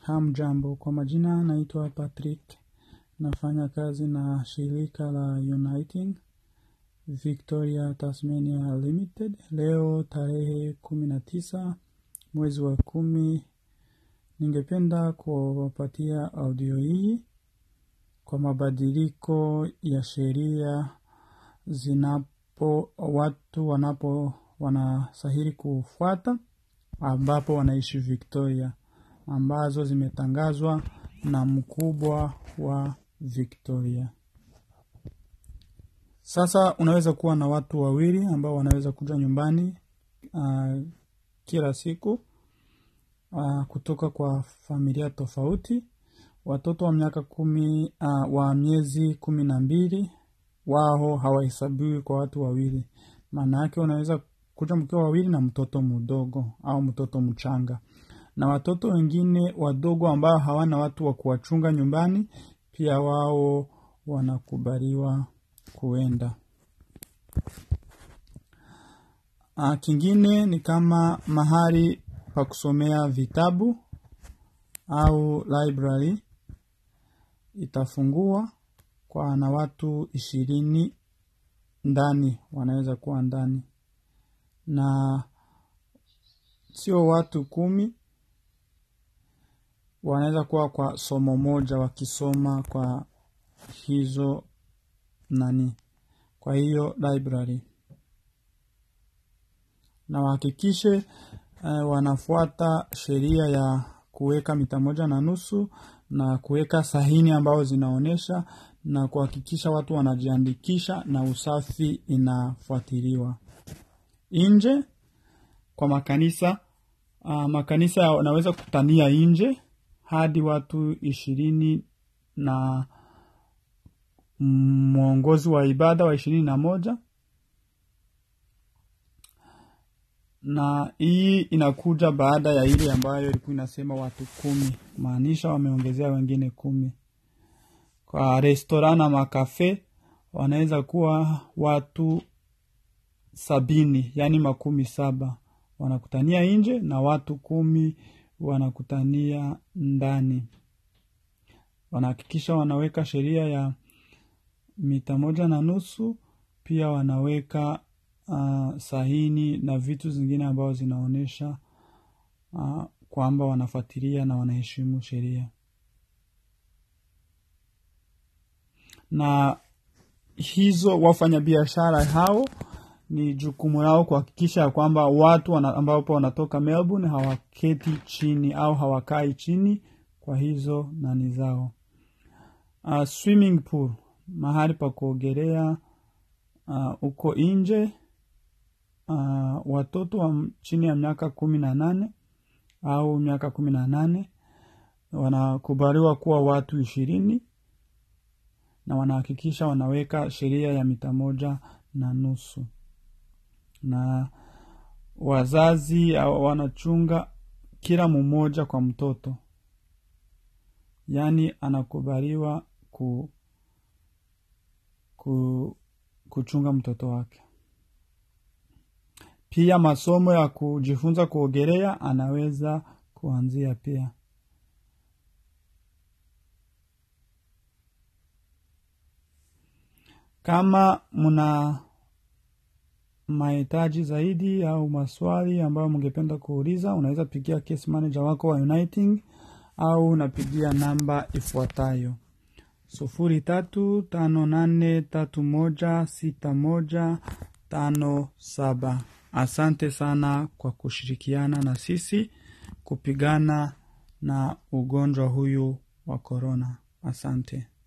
Hamjambo, kwa majina naitwa Patrick, nafanya kazi na shirika la Uniting Victoria Tasmania Limited. Leo tarehe kumi na tisa mwezi wa kumi, ningependa kuwapatia audio hii kwa mabadiliko ya sheria zinapo watu wanapo wanastahili kufuata ambapo wanaishi Victoria ambazo zimetangazwa na mkubwa wa Victoria. Sasa unaweza kuwa na watu wawili ambao wanaweza kuja nyumbani uh, kila siku uh, kutoka kwa familia tofauti. Watoto wa miaka kumi uh, wa miezi kumi na mbili wao hawahesabiwi kwa watu wawili. Maana yake unaweza kuja mkiwa wawili na mtoto mdogo au mtoto mchanga na watoto wengine wadogo ambao hawana watu wa kuwachunga nyumbani pia wao wanakubaliwa kuenda. A, kingine ni kama mahali pa kusomea vitabu au library itafungua kwa na watu ishirini ndani wanaweza kuwa ndani na sio watu kumi wanaweza kuwa kwa somo moja wakisoma kwa hizo nani kwa hiyo library na wahakikishe uh, wanafuata sheria ya kuweka mita moja na nusu na kuweka sahini ambazo zinaonyesha na kuhakikisha watu wanajiandikisha na usafi inafuatiliwa nje kwa makanisa uh, makanisa yanaweza kutania nje hadi watu ishirini na mwongozi wa ibada wa ishirini na moja na hii inakuja baada ya ile ambayo ilikuwa inasema watu kumi maanisha wameongezea wengine kumi kwa restora na makafe wanaweza kuwa watu sabini yaani makumi saba wanakutania nje na watu kumi wanakutania ndani wanahakikisha wanaweka sheria ya mita moja na nusu pia wanaweka uh, sahini na vitu zingine ambazo zinaonyesha uh, kwamba wanafuatilia na wanaheshimu sheria na hizo wafanyabiashara hao ni jukumu lao kuhakikisha ya kwamba watu wana, ambapo wanatoka melbourne hawaketi chini au hawakai chini kwa hizo nani zao uh, swimming pool mahali pa kuogelea huko uh, nje uh, watoto wa chini ya miaka kumi na nane au miaka kumi na nane wanakubaliwa kuwa watu ishirini na wanahakikisha wanaweka sheria ya mita moja na nusu na wazazi wanachunga kila mmoja kwa mtoto yaani anakubaliwa ku, ku, kuchunga mtoto wake pia masomo ya kujifunza kuogelea anaweza kuanzia pia kama mna mahitaji zaidi au maswali ambayo mngependa kuuliza unaweza pigia case manager wako wa uniting au unapigia namba ifuatayo sufuri tatu tano nane tatu moja sita moja tano saba asante sana kwa kushirikiana na sisi kupigana na ugonjwa huyu wa korona asante